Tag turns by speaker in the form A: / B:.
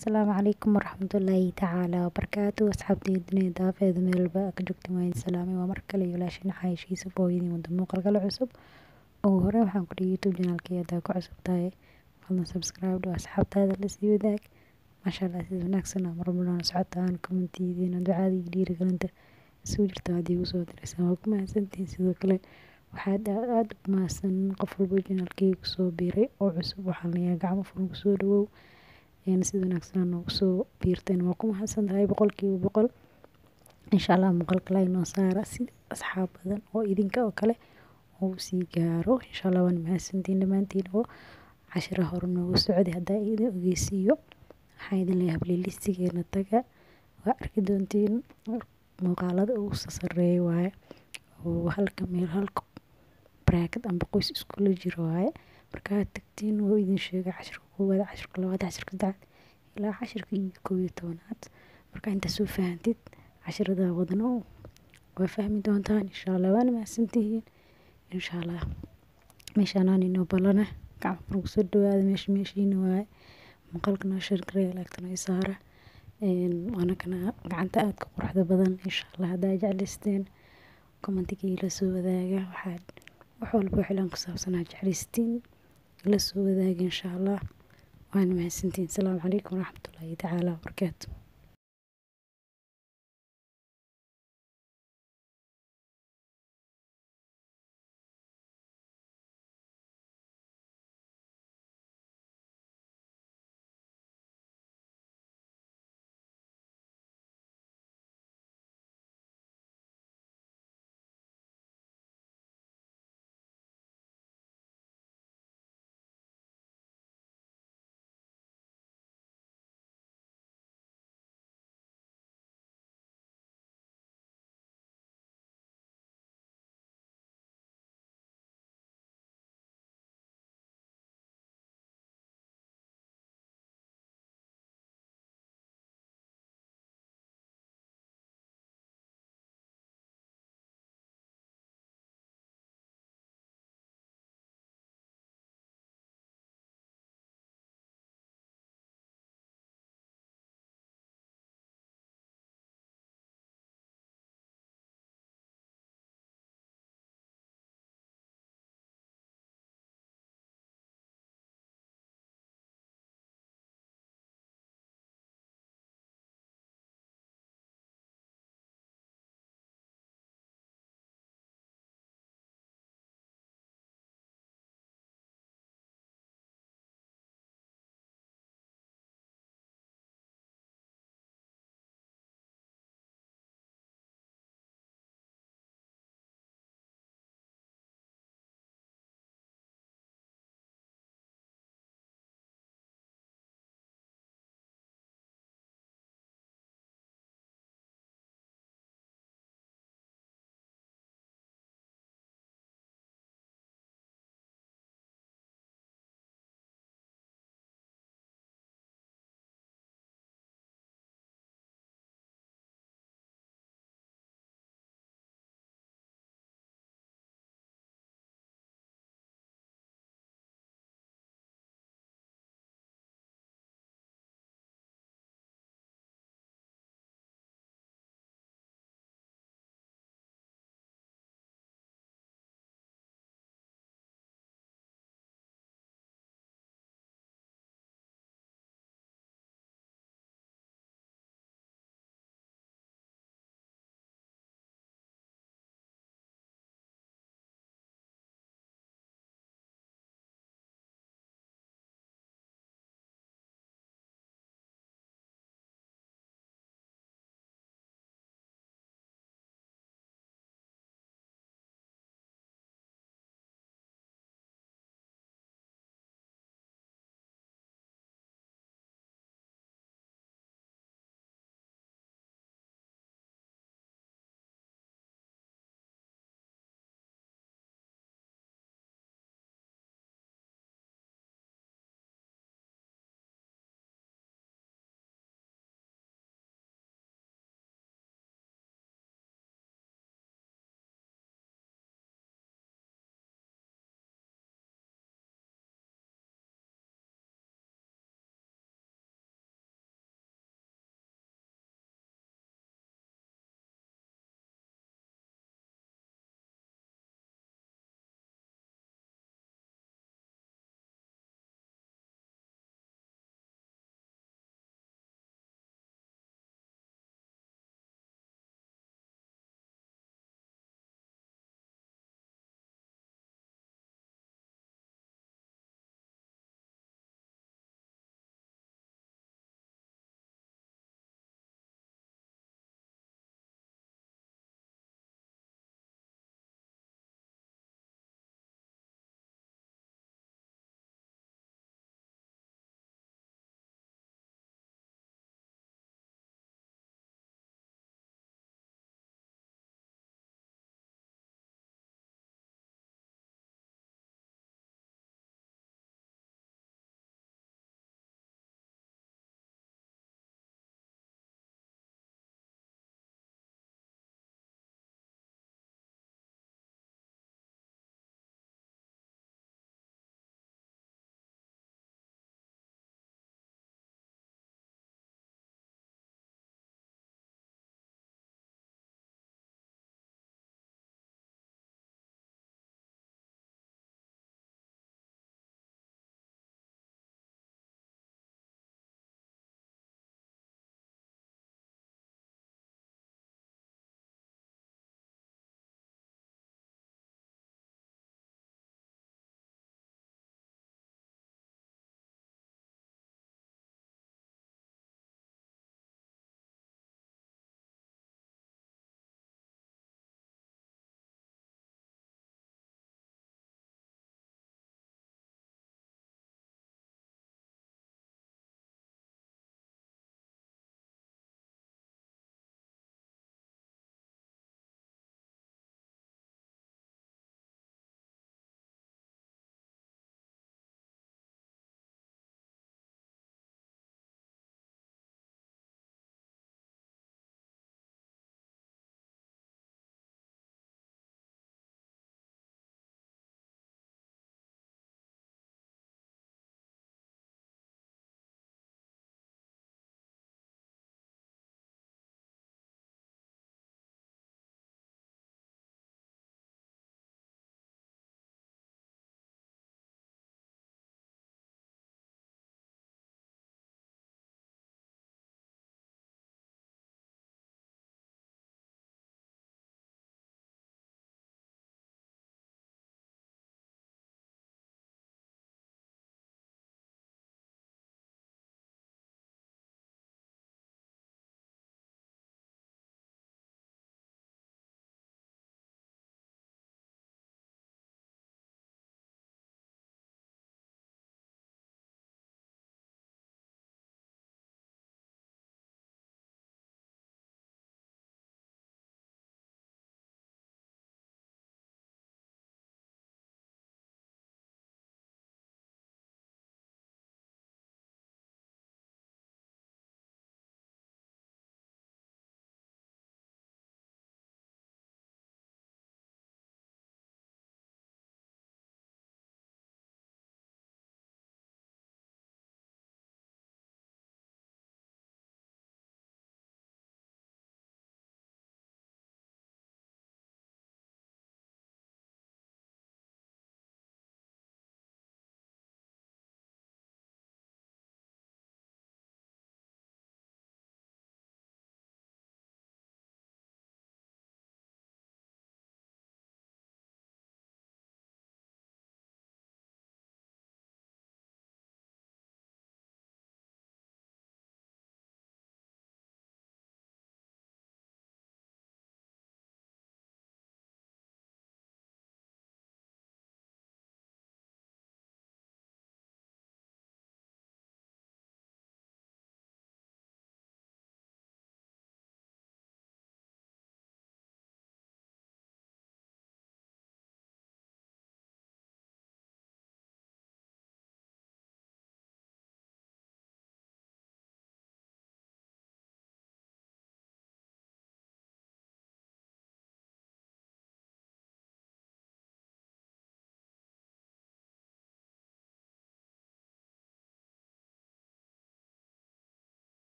A: asalaamu calaykum waraxmatullaahi tacaala wabarakaatu asxaabtayda dunida daafeeda meelba ka joogta waan salaamay waa mar kale iyo ilaashin xaayishiisa booyadii wada muuqaal kale cusub ugu hore waxaan ku dhihi youtube channelkii haddaa ku cusub tahay fadlan subscribe dhow asxaabtaada la sii wadaag maasha allah sida wanaagsan aa marmarna socotaan kommentidiina ducada iyo dhiirigelinta isugu jirta haddii igu soo diraysaan waa ku mahadsantihiin sidoo kale waxaad aada u mahadsan qof walba channelkii kusoo biiray oo cusub waxaan leeyahay gacmo furan kusoo dhawow sida wanaagsan noogu soo biirteen waa ku mahadsan tahay boqolkiiba boqol insha allah muuqaal kale inoo saara si asxaab badan oo idinka oo kale uu sii gaaro insha allah waan mahadsantiin dhammaantiin oo cashira hore noogu socday haddaa idin ogeysiiyo waxaan idin leeyahay playlistigeena taga waa arki doontiin muuqaalada ugu sasareeya waaye oo halka meel halka baraakad amba qoys iskula jiro waaye markaad tagtiin wuu idin sheegay cashirka koowaad cashirka labaad cashirka saddexaad ilaa cashirka iyo koob iyo tobanaad marka intaa soo fahantid cashirada wadano waa fahmi doontaan insha allah waana mahadsantihiin insha allah meeshaanaan inoo balana gacmo furku soo dhawaada meesha meeshiina waaye muuqaalka noo sheergareya laagtana i saara waana kana gacanta aadka quruxda badan insha allah haddaa jeclaysteen commentigii la soo wadaaga waxaad wax walba xilaan ku saabsanaa jeclaystiin la soo wadaaga insha allah waana mahadsantiin asalaamu calaykum waraxmatullaahi tacaala wabarakaatu